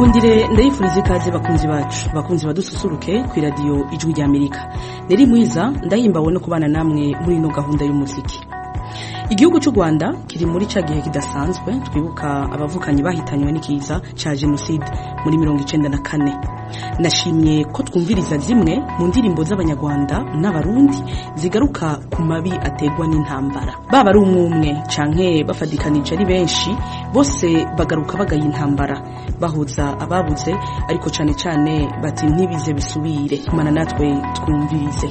nkundire ndayifuriza ikaze bakunzi bacu bakunzi badususuruke ku iradiyo ijwi ry'amerika neri mwiza ndahimbawe no kubana namwe muri ino gahunda y'umuziki igihugu cy'u rwanda kiri muri cya gihe kidasanzwe twibuka abavukanyi bahitanywe n'ikiza cya jenoside muri mirongo icyenda na kane nashimye ko twumviriza zimwe mu ndirimbo z'abanyarwanda n'abarundi zigaruka ku mabi ategwa n'intambara baba ari umwe umwe canke bafadikanije ari benshi bose bagaruka bagaye intambara bahuza ababuze ariko cyane cyane bati ntibize bisubire mana natwe twumvirize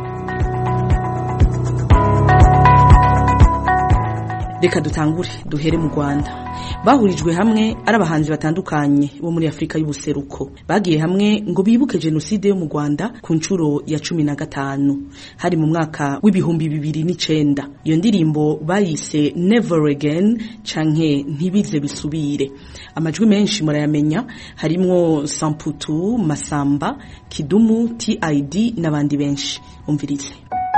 reka dutangure duhere mu rwanda bahurijwe hamwe ari abahanzi batandukanye bo muri afurika y'ubuseruko bagiye hamwe ngo bibuke jenoside yo mu rwanda ku nshuro ya cumi na gatanu hari mu mwaka w'ibihumbi bibiri n'icenda iyo ndirimbo bayise never again canke ntibize bisubire amajwi menshi murayamenya harimwo samputu masamba kidumu tid n'abandi benshi umvirize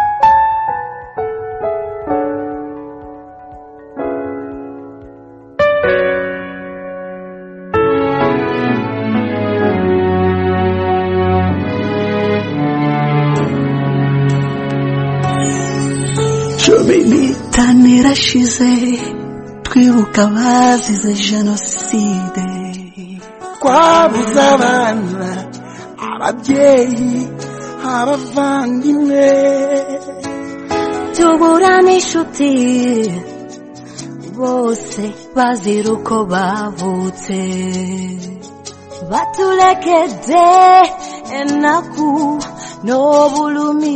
cumi n'itanu irashize twibuka abazize jenoside twabuze abana ababyeyi abavandimwe tubura n'inshuti bose bazira uko bavutse batulekedde ennaku n'obulumi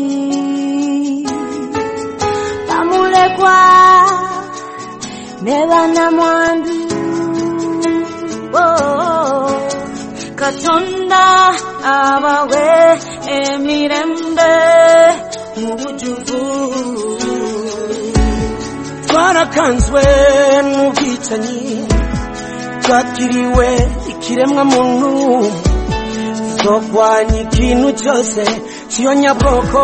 bamulekwa ne bannamwandu Oh, katonda abawe emirembe mu bujuvu twarakanzwe n'ubwicanyi twakiriwe ikiremwa muntu zokwanya ikintu cyose kiyonyabwoko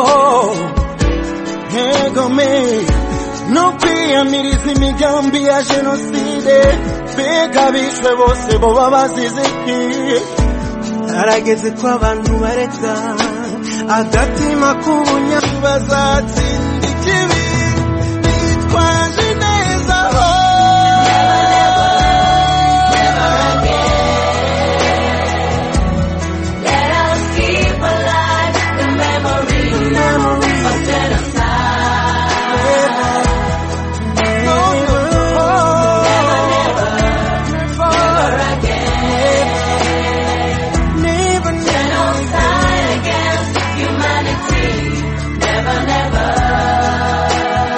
nkegome no kwiyamiriza imigambi ya jenoside mbega bishwe bose boba bazize iki harageze ko abantu bareka agatima k'ubunyama bazatsinda ikibi bitwaje neza ho Let us keep alive the memory of genocide. Genocide against humanity. Never, never.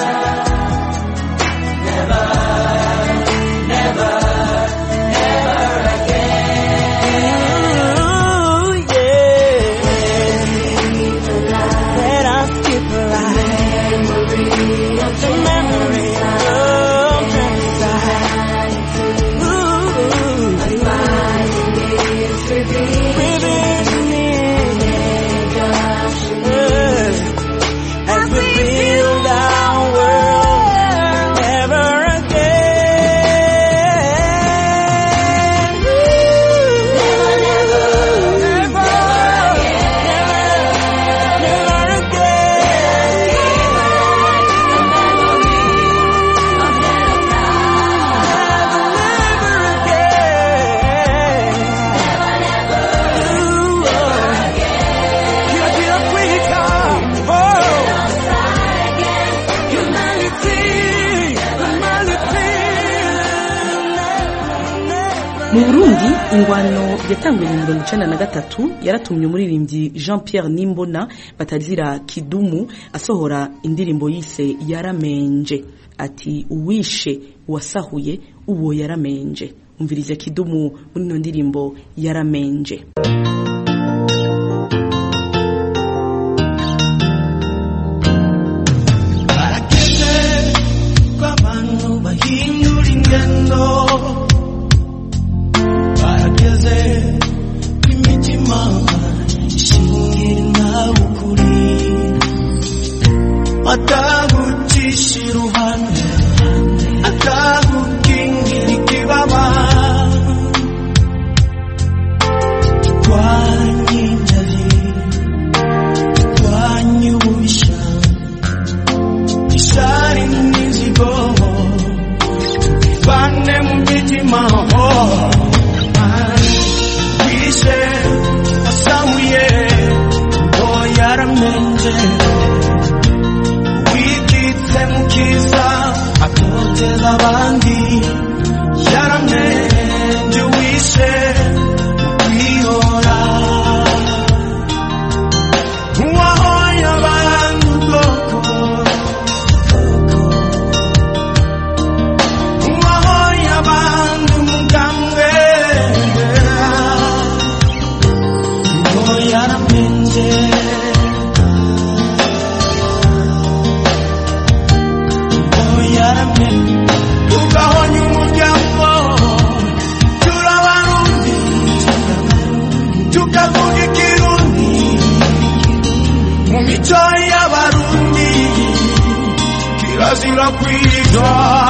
Let us keep alive the memory of genocide. As we build our world never again. Never, never, never, never mu burundi ingwano yatanguye mu mirongo icenda na gatatu yaratumye umuririmbyi jean pierre nimbona batazira kidumu asohora indirimbo yise yaramenje ati uwishe uwasahuye uwo yaramenje umvirize kidumu muri ino ndirimbo yaramenje barakeze ko abantu bahindura ingendo barakeze ko imitima ishingira nawe ukuri atagucisha iruhande atagukingira ikibaba kirazira kwitwa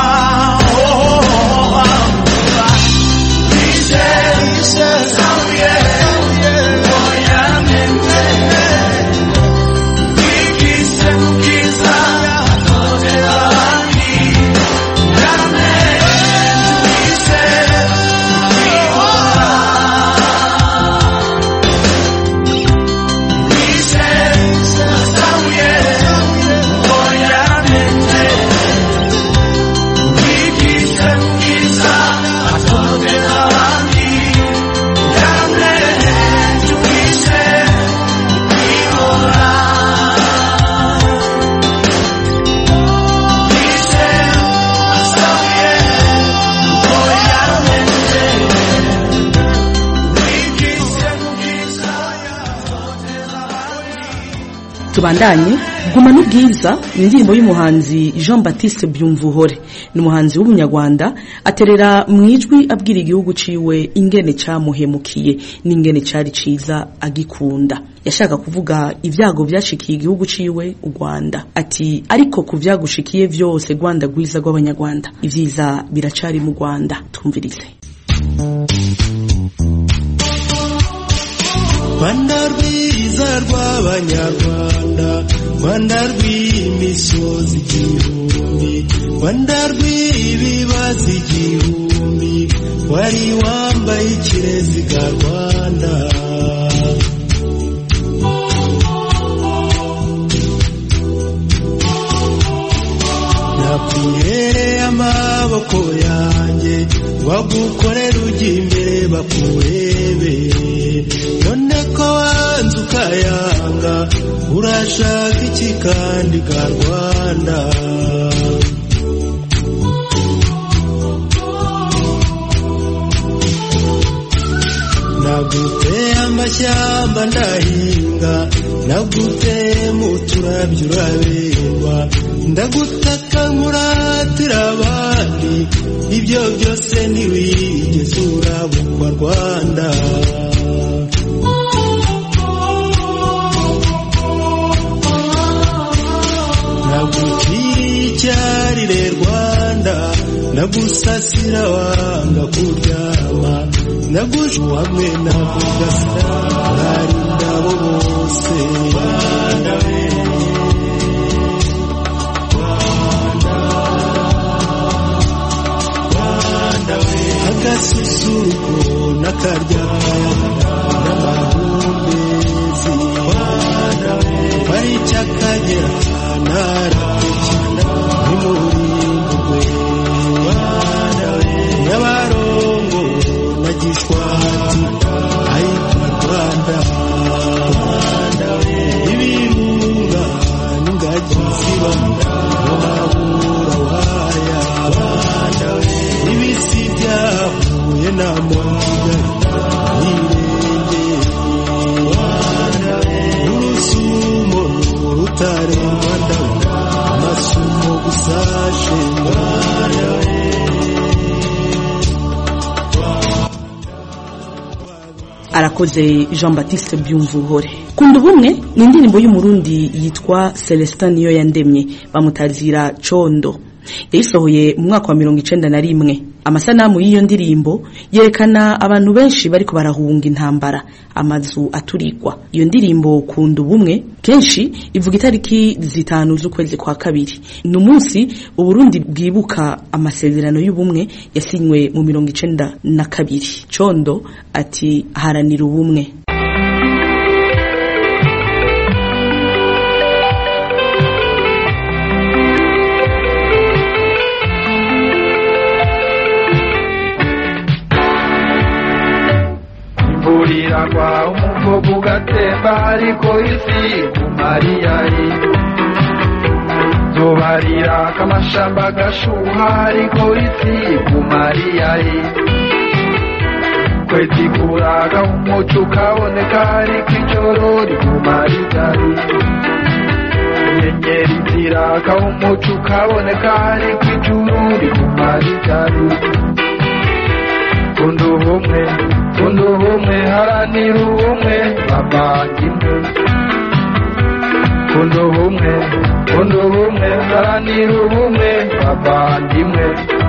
tubandanye guma n'ubwiza ni indirimbo y'umuhanzi jean baptiste byumvuhore ni umuhanzi w'umunyarwanda aterera mu ijwi abwira igihugu ciwe ingene camuhemukiye n'ingene cari ciza agikunda yashaka kuvuga ibyago byashikiye igihugu ciwe u rwanda ati ariko ku vyagushikiye vyose rwanda rwiza rw'abanyarwanda ivyiza biracari mu rwanda twumvirize rwanda rwiza rw'abanyarwanda rwanda rw'imisozi igihumbi rwanda rw'ibibazo igihumbi wari wambaye ikireziga rwanda nakwihereye amaboko yanjye bagukorera ujya imbere bakurebe none ko wanze ukayanga urashaka iki kandi ka rwanda naguteye amashyamba ndahinga naguteye mu turabyo uraberwa ndagutaka nkuratira abandi ibyo byose ntiwigeze urabukwa rwanda nagukiriye icyarire rwanda nagusasira wanga kuryama naguje hamwe nakugasira hari indabo bose rwanda we agasusuruko n'akaryama n'amahumbezi pariki akagera narakukina ntimurimburwe nyabarongo na gishwati ayitwa rwanda ibirunga n'ingagi ziba mu mabura waya ibisi byahuye n'amabuga n'irenge urusumo rutarengwa ndabona amasumo gusashe arakoze jean baptiste byumvuhore kunda ubumwe ni indirimbo y'umurundi yitwa celestin niyo yandemye bamutazira condo yayisohoye mu mwaka wa mirongo icenda na rimwe amasanamu y'iyo ndirimbo yerekana abantu benshi bariko barahunga intambara amazu aturigwa iyo ndirimbo kunda ubumwe kenshi ivuga itariki zitanu z'ukwezi kwa kabiri ni umunsi uburundi bwibuka amasezerano y'ubumwe yasinywe mu mirongo icenda na kabiri condo ati haranira ubumwe imburiragwa umuvugo ugatemba ariko isi kumariya zobarira kamashamba gashuha ariko isi kumariya kwezi kuraga umuco ukaboneka ariko ijoro rikumariya inyenyeri ziraka umuco ukaboneka ariko ijuru rikumariya kunda ubumwe kunda ubumwe haranira ubumwe bavandimwe kunda ubumwe kunda ubumwe haranira ubumwe bavandimwe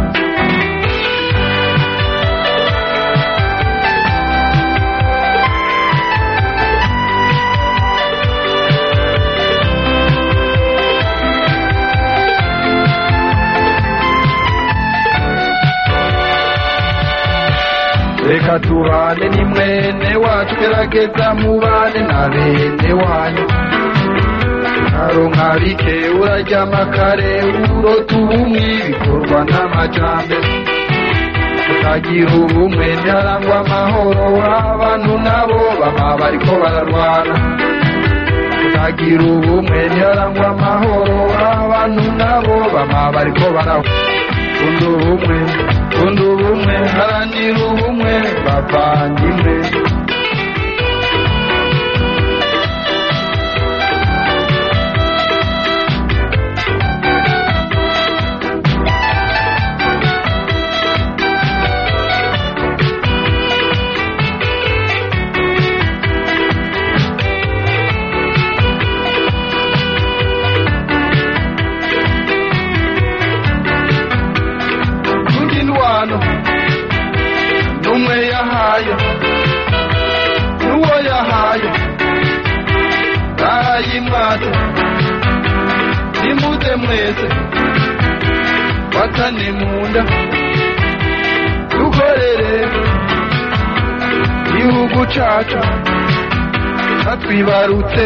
reka tubane ni mwene wacu gerageza mubane na bene wanyu nkaronka bike uraryama kare urota ubumwe bikorwa n'amajambere tukagira ubumwe ntiharangwa amahoro abantu nabo baba bariko bararwana tukagira ubumwe ntiharangwa amahoro abantu nabo baba bariko barahwana kunda ubumwe kunda ubumwe haranira ubumwe bavandimwe n'indwano n'umwe yahaye n'uwo yahaye barayimwata nimuze mwese watane mu nda dukorere igihugu cacu batwibarutse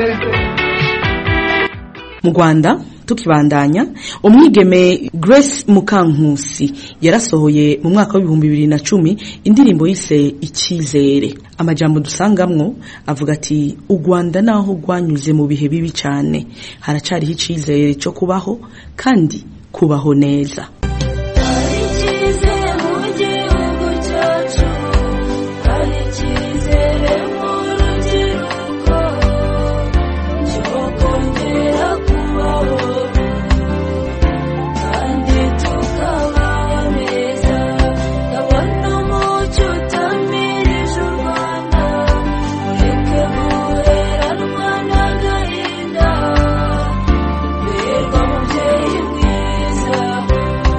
mu rwanda tukibandanya umwigeme grace mukankusi yarasohoye mu mwaka w'ibihumbi bibiri na cumi indirimbo yise icyizere amajambo dusangamwo avuga ati u rwanda naho rwanyuze mu bihe bibi cyane haracariho icyizere cyo kubaho kandi kubaho neza Hari icyizere mu gihugu cyacu hari icyizere mu rubyiruko cyo kongera kubaho kandi tukabaho neza ndabona umucyo utamirije u Rwanda ureke guheranwa n'agahinda berwa mubyeyi mwiza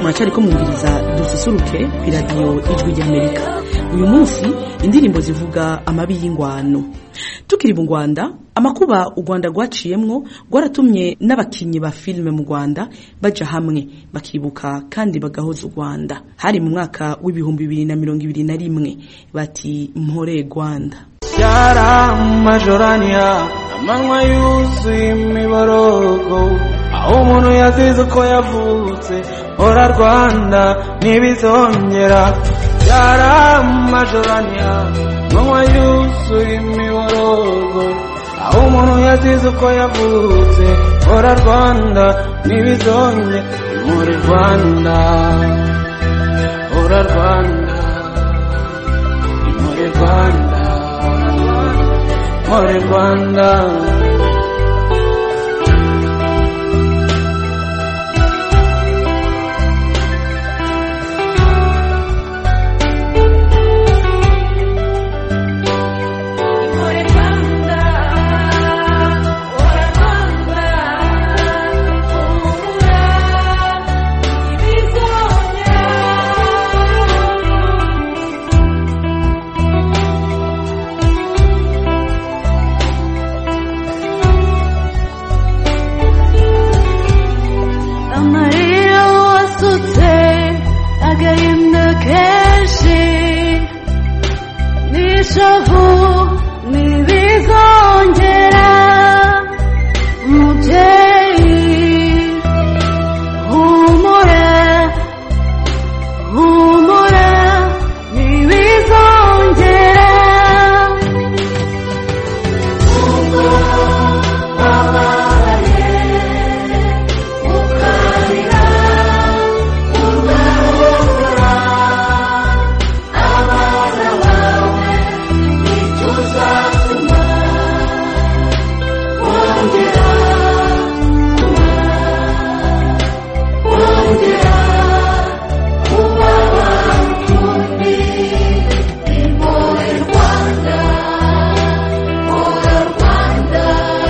muracyariko mwumviriza dususuruke ku iradiyo ijwi ry'amerika uyu munsi indirimbo zivuga amabi y'ingwano tukiri mu rwanda amakuba u rwanda rwaciyemwo rwaratumye n'abakinnyi ba filime mu rwanda baja hamwe bakibuka kandi bagahoza u rwanda hari mu mwaka w'ibihumbi bibiri na mirongo ibiri na rimwe bati mpore rwanda Yara majorania amanywa yuzuye imiborogo aho umuntu yazize uko yavutse ora rwanda ntibizongera Yara majorania amanywa yuzuye imiborogo aho umuntu yazize uko yavutse ora rwanda ntibizongera muri rwanda ora rwanda muri rwanda muri rwanda More Rwanda, ora Rwanda, ora ibizongera. amarira wasutse agahinda kenshi n'ishavu ntibizongera umubyeyi humura humura ntibizongera ubwo wabaye ukarira ugahura abana bawe icyo uzatuma wongera wongera kuba wakundi impuhwe rwanda ora rwanda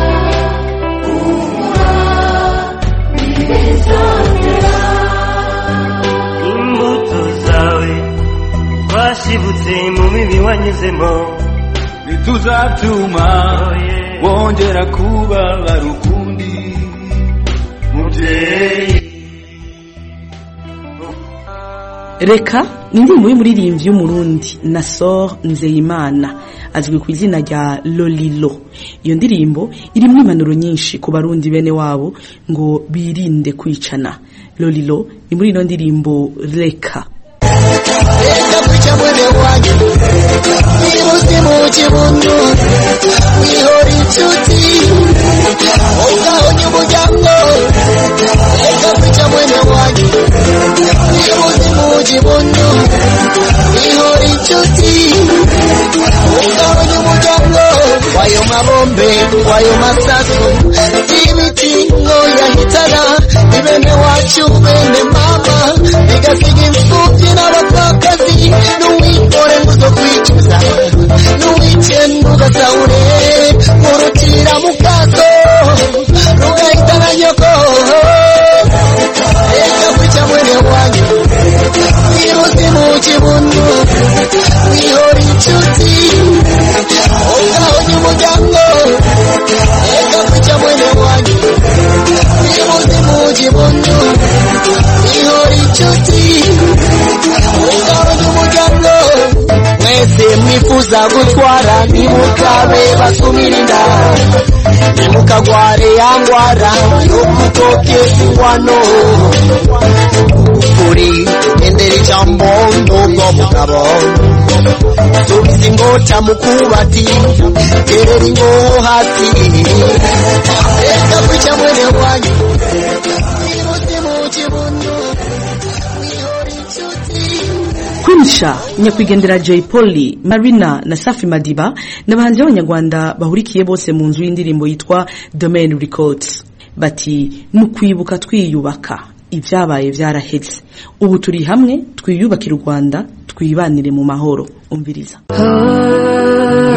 imbuto zawe twashibutse mu mibi wanyuzemo ntituzatuma wongera kubabara ukundi mubyeyi reka ni indirimbo y'umuririmbyi w'umurundi nasor nzeyimana azwi ku izina rya lolilo iyo ndirimbo irimo impanuro nyinshi ku barundi bene wabo ngo birinde kwicana lolilo ni muri ino ndirimbo reka Reka kwica mwene wanyu Ibuzi mu kibuno Wihora inshuti Ugahonye umuryango Reka kwica mwene wanyu Ibuzi mu kibuno Wihora inshuti Ugahonye umuryango Wayo mabombe Wayo masasu Ibiti ngo yahitana Ni bene wacu bene mama Bigasiga imfubyi n'abapfakazi N'uwikore ngo uzo kwicuza N'uwice ntugasahure Urutira mu kaso Rugahitana nyoko Reka kwica mwene wanyu Ibuzi mu kibuno Wihora inshuti Ugahonye umuryango Reka kwica mwene wanyu Ibuzi mu kibuno Wihora inshuti Ugahonye umuryango Mwese mwifuza gutwara Nimukabe basumira inda Nimukagware ya ngwara Yo kutokeza ingwano Ukuri endera ijambo Nubwo mugabo Tubizi ingota mukubati Terera ingoho hasi Reka kwica mwene wanyu Ibuzi mu kibuno Wihora inshuti kwinisha nyakwigendera jay polly marina na safi madiba ni abahanzi b'abanyarwanda bahurikiye bose mu nzu y'indirimbo yitwa domain records bati ni ukwibuka twiyubaka ibyabaye byaraheze ubu turi hamwe twiyubakire u rwanda twibanire mu mahoro umviriza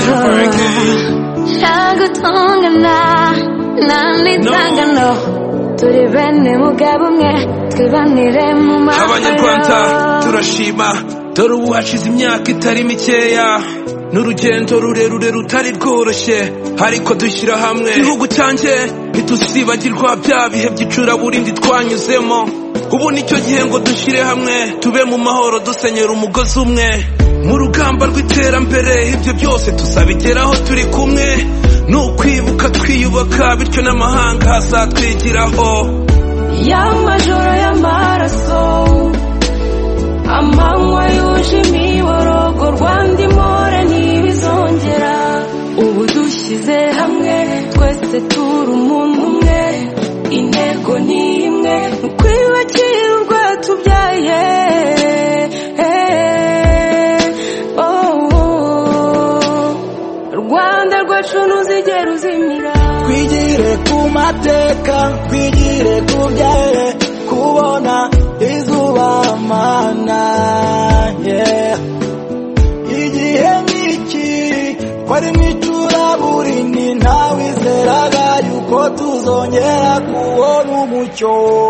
Nagutongana, nanitangano turi bene mugabo umwe twibanire mu abanyarwanda mahoro turashima dore ubu hashize imyaka itari mikeya n'urugendo rurerure rutari rworoshye ariko dushyira hamwe igihugu cyanjye ntituzibagirwa bya bihe by'icuraburindi twanyuzemo ubu nicyo gihe ngo dushyire hamwe tube mu mahoro dusenyera umugozi umwe mu rugamba rw'iterambere ibyo byose tuzabigeraho turi kumwe ni ukwibuka twiyubaka bityo n'amahanga azatwigiraho y'amajoro y'amaraso amanywa yuje imiborogo rwanda imore ntibizongera ubu dushyize hamwe twese turi umuntu umwe intego ni imwe ni ukwiyubakira urwatubyaye rwanda rwacu ntuzigera uzimira twigire ku mateka twigire ku byaye kubona izuba mana yeah. igihe nk'iki twari mu icuraburindi ntawizeraga yuko tuzongera kubona umucyo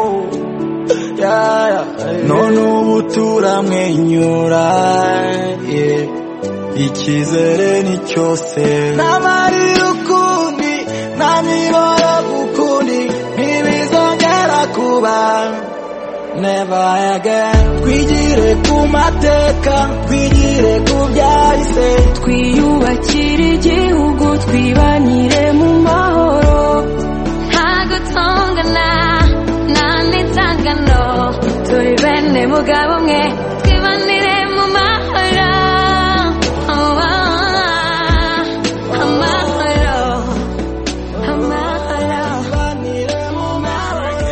Yeah, yeah. none ubu turamwenyura yeah. icyizere ni cyose n'amarira ukundi nta miboro ukundi ntibizongera kuba never again twigire ku mateka twigire ku byahise twiyubakire igihugu twibanire mu mahoro nta gutongana nta n'itangano turi bene mugabo umwe twibanire mu mahoro amahoro amahoro tubanire mu mahoro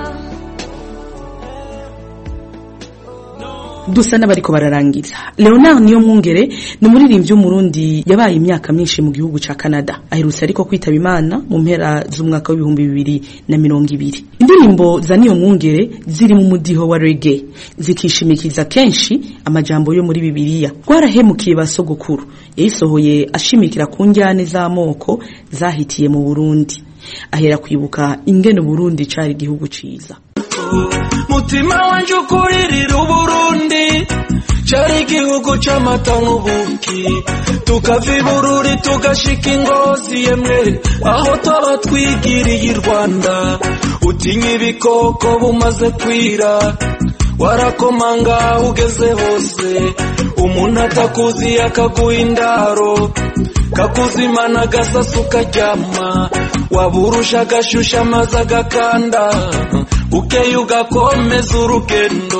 dusa n'abariko bararangiza leonard niyo mwungere ni umuririmbyi w'umurundi yabaye imyaka myinshi mu gihugu ca canada aherutse ariko kwitaba imana mu mpera z'umwaka w'ibihumbi bibiri na mirongo ibiri indirimbo za niyo mwungere ziri mu mudiho wa rege zikishimikiza kenshi amajambo yo muri bibiliya rwarahemukiye ba sogokuru yayisohoye ashimikira ku njyane z'amoko zahitiye mu burundi ahera kwibuka ingene uburundi cari igihugu ciza mutima wanje ukuririra uburundi cari igihugu c'amata n'ubuki tukava ibururi tugashika ingozi yemwe aho twaba twigiriye i rwanda utinya ibikoko bumaze kwira warakomanga ugeze hose umuntu atakuzi akaguha indaro kakuzimana agasasu karyama waburusha agashusha amazi agakanda ukeye ugakomeza urugendo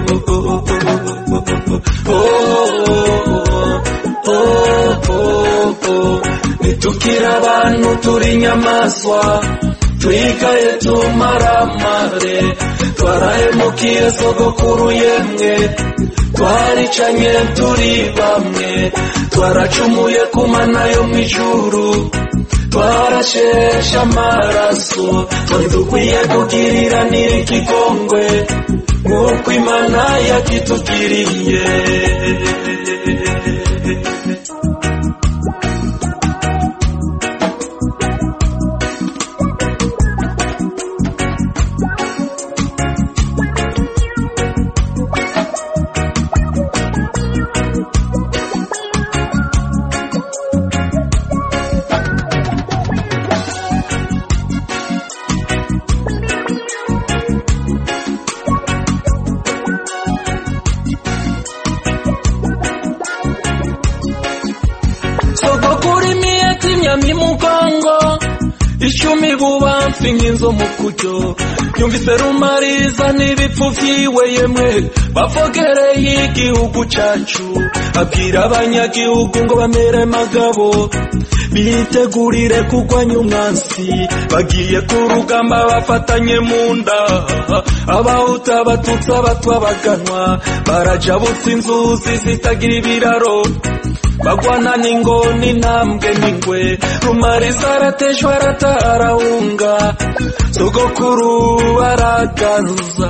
nitukira abantu turi inyamaswa twigaye tumaramare twarahemukiye sogokuru yemwe twaricanye turi bamwe twaracumuye ku mana yo mu ijuru twarasheshe amaraso twari dukwiye kugirira n'ikigongwe nk'uko imana yakitugiriye sogokuru imiyeti imyamyi mugongo icumi bubamfi nk'inzo mu kuryo yumvise rumariza n'ibipfu vyiwe yemwe bavogereye igihugu cacu abwira abanyagihugu ngo bamere magabo bitegurire kugwanya umwansi bagiye ku rugamba bafatanye mu nda abahuta abatutsi abatwa baganwa barajabutse inzuzi zitagira ibiraro bagwana n'ingoni intambwe n'ingwe rumariza arateshwa aratarahunga sogokuru aragaruza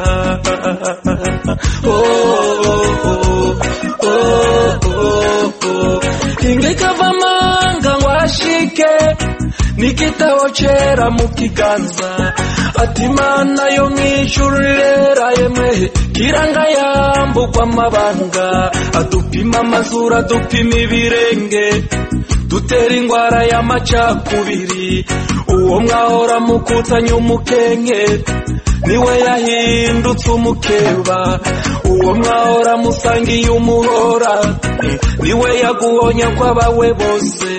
Oh, oh, oh, oh, oh. ingekava amanga ngo ashike n'igitabo cera mu kiganza ati mana yo mw'ijuru rera yemwe kiranga yambugwa amabanga adupima amazuru adupima ibirenge dutera ingwara y'amacakubiri uwo mwahora mukutanya umukenke niwe yahindutse umukeba uwo mwahora musangiye umuhora niwe yaguhonya kw'abawe bose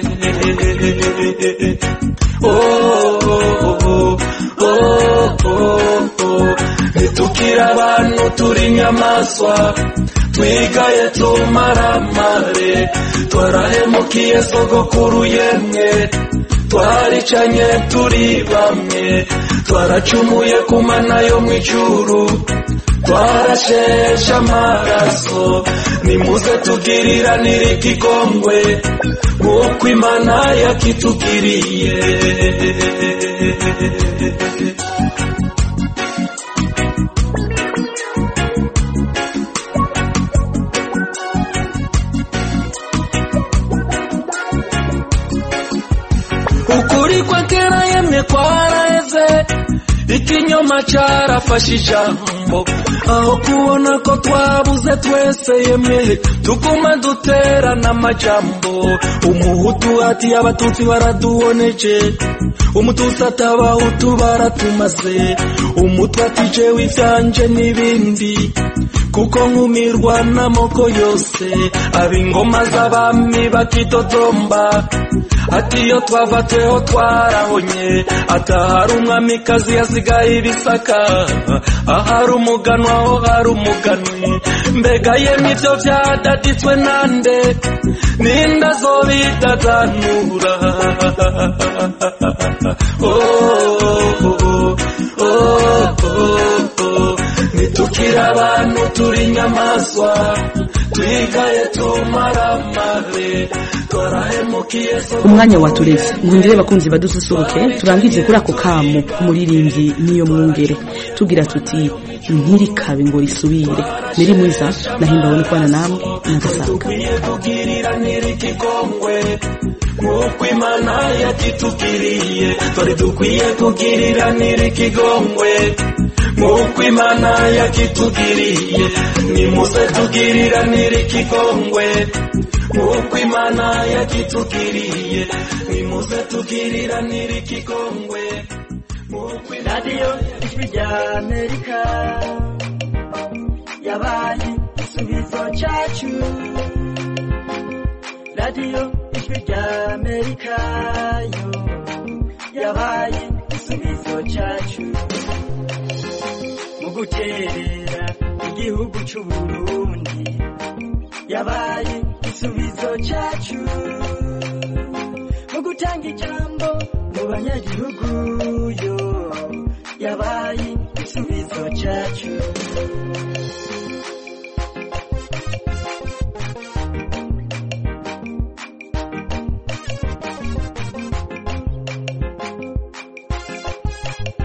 oh, oh, oh, oh, oh. ntitukire abantu turi inyamaswa twigaye tumaramare twarahemukiye sogokuru yemwe twaricanye turi bamwe twaracumuye ku mana yo mu ijuru twarasheshe amaraso nimuze tugiriranire ikigongwe nk'uko imana yakitugiriye ukuri kwa kera yemwe kwaraheze ikinyoma carafashe ijambo aho kubona ko twabuze twese yemwe tuguma duterana amajambo umuhutu ati abatutsi baraduhoneje umututsi ati abahutu baratumaze umutwe ati jewe ivyanje n'ibindi kuko nkumirwa n'amoko yose ab'ingoma z'abami bakitotomba ati iyo twava tweho twarahonye atahari umwamikazi yasigaye ibisaka ahari umuganwa aho hari umuganwi mbega yemwe ibyo byadaditswe nande ninde azobidadanura oh, oh, oh, oh, oh. nitukire abantu turi inyamaswa twigaye tumaramare twarahemukiye so umwanya watureze ngundire bakunzi badususuruke turangize kuri ako kamo umuririmbyi niyo mwungere tugira tuti ntirikabe ngo risubire niri mwiza nahimbawe no kubana namwe nagasanga dukwiye kugiriranira ikigongwe nk'uko imana yakitugiriye turi dukwiye kugiriranira ikigongwe nk'uko imana yakitugiriye nimuze tugiriranira ikigongwe nk'uko imana yakitugiriye nimuze tugiriranira ikigongwe nk'uko radiyo ijwi rya amerika yabaye igisubizo cyacu radiyo ijwi rya amerika yo yabaye igisubizo cyacu mu guterera igihugu cy'u burundi yabaye igisubizo cyacu mu gutanga ijambo mu banyagihugu yo